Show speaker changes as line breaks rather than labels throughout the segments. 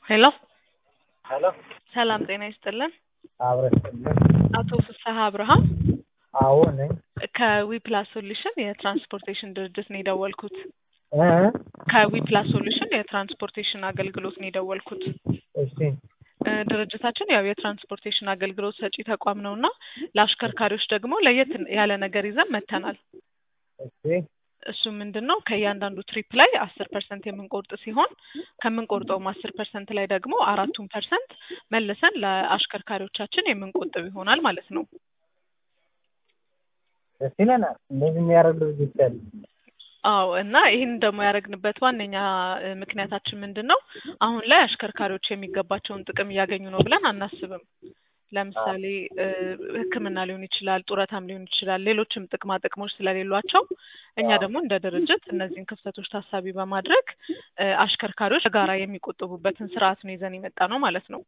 ሄሎ
ሄሎ
ሰላም ጤና ይስጥልን።
አብረስልን
አቶ ፍስሐ አብርሃም
አዎ ነኝ
ከዊፕላስ ሶሉሽን የትራንስፖርቴሽን ድርጅት ነው የደወልኩት።
እ
ከዊፕላስ ሶሉሽን የትራንስፖርቴሽን አገልግሎት ነው የደወልኩት።
እሺ
እ ድርጅታችን ያው የትራንስፖርቴሽን አገልግሎት ሰጪ ተቋም ነው እና ለአሽከርካሪዎች ደግሞ ለየት ያለ ነገር ይዘን መጥተናል።
እሺ
እሱ ምንድን ነው ከእያንዳንዱ ትሪፕ ላይ አስር ፐርሰንት የምንቆርጥ ሲሆን ከምንቆርጠውም አስር ፐርሰንት ላይ ደግሞ አራቱን ፐርሰንት መልሰን ለአሽከርካሪዎቻችን የምንቆጥብ ይሆናል ማለት ነው።
ደስ ይለናል። እንደዚህ የሚያደርግ ድርጅት ያለ
አዎ እና ይህን ደግሞ ያደረግንበት ዋነኛ እ ምክንያታችን ምንድን ነው? አሁን ላይ አሽከርካሪዎች የሚገባቸውን ጥቅም እያገኙ ነው ብለን አናስብም። ለምሳሌ እ ሕክምና ሊሆን ይችላል፣ ጡረታም ሊሆን ይችላል፣ ሌሎችም ጥቅማ ጥቅሞች ስለሌሏቸው እኛ ደግሞ እንደ ድርጅት እነዚህን ክፍተቶች ታሳቢ በማድረግ እ አሽከርካሪዎች በጋራ የሚቆጥቡበትን ስርዓት ነው ይዘን የመጣ ነው ማለት ነው።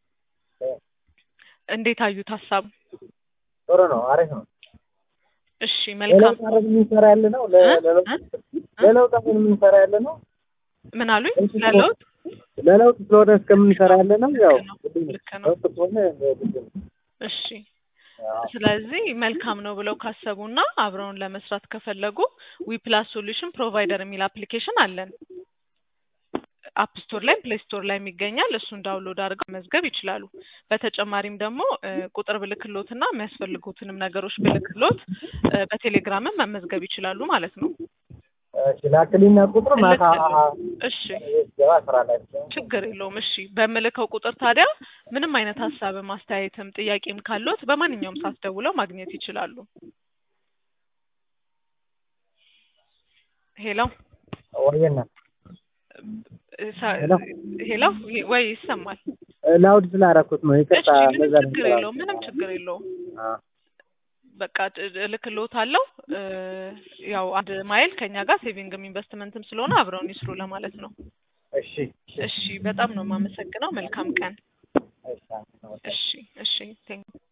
እንዴት አዩት ሀሳብ?
ጥሩ ነው፣ አሪፍ ነው።
እሺ መልካም
ለለውጥ አረግ የምንሰራ ያለ ነው። ለ-
እ?
ለለውጥ
እ?
ለለውጥ አሁን የምንሰራ ያለ ነው።
ምን አሉኝ? ለለውጥ
ለለውጥ ስለሆነ እስከምንሰራ ያለ ነው። ያው
ልክ ነው፣
ግድ ነው።
ልክ ነው።
ለውጥ ከሆነ ግድ ነው።
እሺ
አዎ።
ስለዚህ መልካም ነው ብለው ካሰቡና አብረውን ለመስራት ከፈለጉ ዊፕላስ ሶሉሽን ፕሮቫይደር የሚል አፕሊኬሽን አለን። አፕ ስቶር ላይ ፕሌይ ስቶር ላይ ይገኛል። እሱን ዳውንሎድ አድርገው መዝገብ ይችላሉ። በተጨማሪም ደግሞ እ ቁጥር ብልክሎትና የሚያስፈልጉትንም ነገሮች ብልክሎት እ በቴሌግራምም መመዝገብ ይችላሉ ማለት ነው።
እሺ ላክልኝና ቁጥር ማታ
እሺ
ገባ ስራ ላይ
ችግር የለውም። እሺ በምልከው ቁጥር ታዲያ ምንም አይነት ሀሳብም አስተያየትም ጥያቄም ካለዎት በማንኛውም ሰዓት ደውለው ማግኘት ይችላሉ። ሄሎ
ወየና
ሳ-
ሄሎ?
ሄሎ ይ- ወይ ይሰማል?
ላውድ ስላደረኩት ነው።
እሺ
ይቅርታ።
ምንም
በዛ ነው
ችግር የለውም። ምንም ችግር የለውም።
አዎ።
በቃ ጥ- እልክልዎታለሁ። እ ያው አንድ ማይል ከኛ ጋር ሴቪንግም ኢንቨስትመንትም ስለሆነ አብረውን ይስሩ ለማለት ነው።
እሺ
እሺ በጣም ነው የማመሰግነው። መልካም ቀን።
እሺ
እሺ እሺ ቴንክ